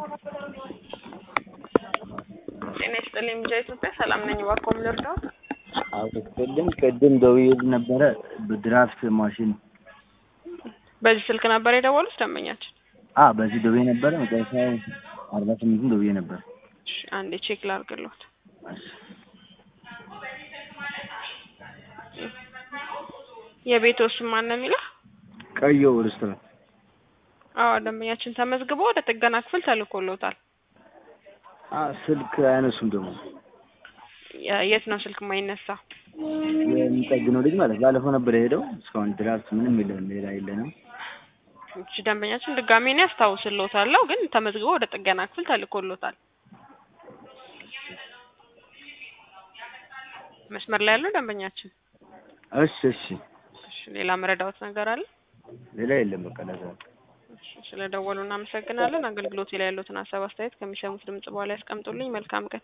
ጤና ይስጥልኝ ሚዲያ ኢትዮጵያ ሰላም ነኝ። እባክዎ ምን ልርዳዎት? አዎ ቅድም ቅድም ደውዬልህ ነበረ በድራፍት ማሽን በዚህ ስልክ ነበር የደወሉት ደንበኛችን? አ በዚህ ደውዬ ነበረ መጨረሻው አርባ ስምንትም ደውዬ ነበር። እሺ አንዴ ቼክ ላድርግልዎት። እሺ የቤትዎ ስም ማን ነው የሚለው? ቀየው ሬስቶራንት አዎ ደንበኛችን ተመዝግቦ ወደ ጥገና ክፍል ተልኮልዎታል። አ ስልክ አያነሱም ደግሞ የ- የት ነው ስልክ የማይነሳ? የሚጠግነው ልጅ ማለት ባለፈው ነበር የሄደው እስካሁን ድራፍት ምንም የለንም ሌላ የለንም። እሺ ደንበኛችን ድጋሜ እኔ አስታውስልዎታለሁ ግን ተመዝግቦ ወደ ጥገና ክፍል ተልኮልዎታል። መስመር ላይ ያለው ደንበኛችን እሺ እሺ እሺ ሌላ መረዳዎት ነገር አለ? ሌላ የለም በቃ ለዛ እሺ ስለደወሉ እናመሰግናለን። አገልግሎቴ ላይ ያሉትን ሀሳብ አስተያየት ከሚሰሙት ድምጽ በኋላ ያስቀምጡልኝ። መልካም ቀን